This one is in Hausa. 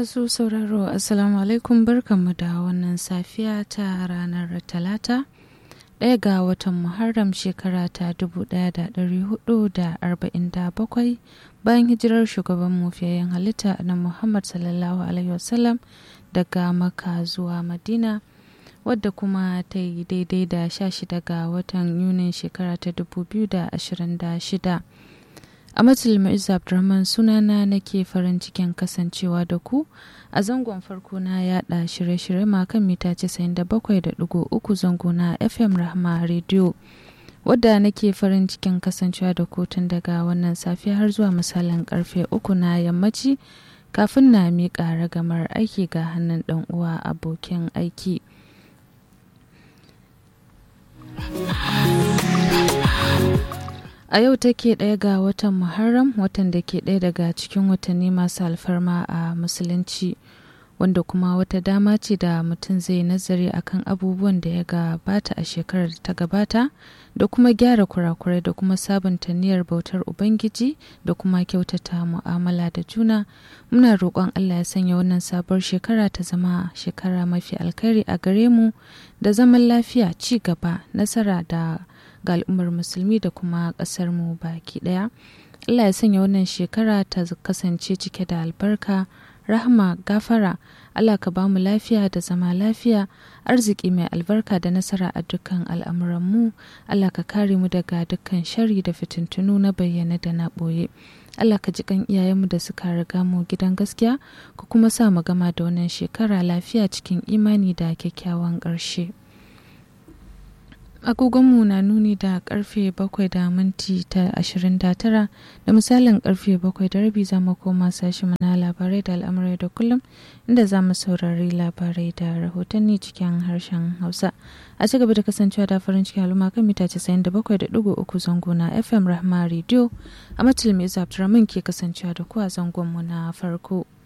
Masu sauraro Assalamu alaikum barkanmu da wannan safiya ta ranar Talata ɗaya ga watan Muharram shekara ta 1447 bayan hijirar shugaban mufiyayyen halitta na Muhammad sallallahu Alaihi wasallam daga Makka zuwa Madina wadda kuma ta yi daidai da 16 ga watan Yunin shekara ta 2026. a matsayin abdulrahman sunana nake farin cikin kasancewa da ku a zangon farko na yada shirye-shirye makan mita 97.3 zango na fm rahma radio wadda nake farin cikin kasancewa da ku tun daga wannan safiya har zuwa misalin karfe uku na yammaci kafin na miƙa ragamar aiki ga hannun ɗan uwa abokin aiki. A yau take ɗaya ga watan Muharram watan da ke ɗaya daga cikin watanni masu alfarma a Musulunci, wanda kuma wata dama ce da mutum zai nazari akan abubuwan da ya gabata a shekarar da ta gabata da kuma gyara kurakurai da kuma sabunta niyyar bautar Ubangiji da kuma kyautata mu'amala da juna. Muna roƙon Allah ya sanya wannan sabuwar shekara ta zama shekara mafi alkhairi a gare mu da zaman lafiya, ci gaba, nasara da ga al'ummar musulmi da kuma ƙasar mu baki ɗaya. Allah ya sanya wannan shekara ta kasance cike da albarka, rahama, gafara. Allah ka bamu lafiya da zama lafiya, arziki mai albarka da nasara a dukkan al'amuran mu. Allah ka kare mu daga dukkan shari da fitintunu na bayyana da na ɓoye. Allah ka ji kan iyayenmu da suka riga mu gidan gaskiya, ku kuma sa mu gama da wannan shekara lafiya cikin imani da kyakkyawan ƙarshe. agogonmu na nuni da karfe bakwai da minti ta ashirin da tara da misalin karfe bakwai da rabi za mu koma sashi mana labarai da al'amurai da kullum inda za mu saurari labarai da rahotanni cikin harshen hausa a ci gaba da kasancewa da farin cikin al'umma kan mita casa'in da bakwai da digo uku zango na fm rahma radio a matulmi abdulrahman ke kasancewa da ku a zangonmu na farko.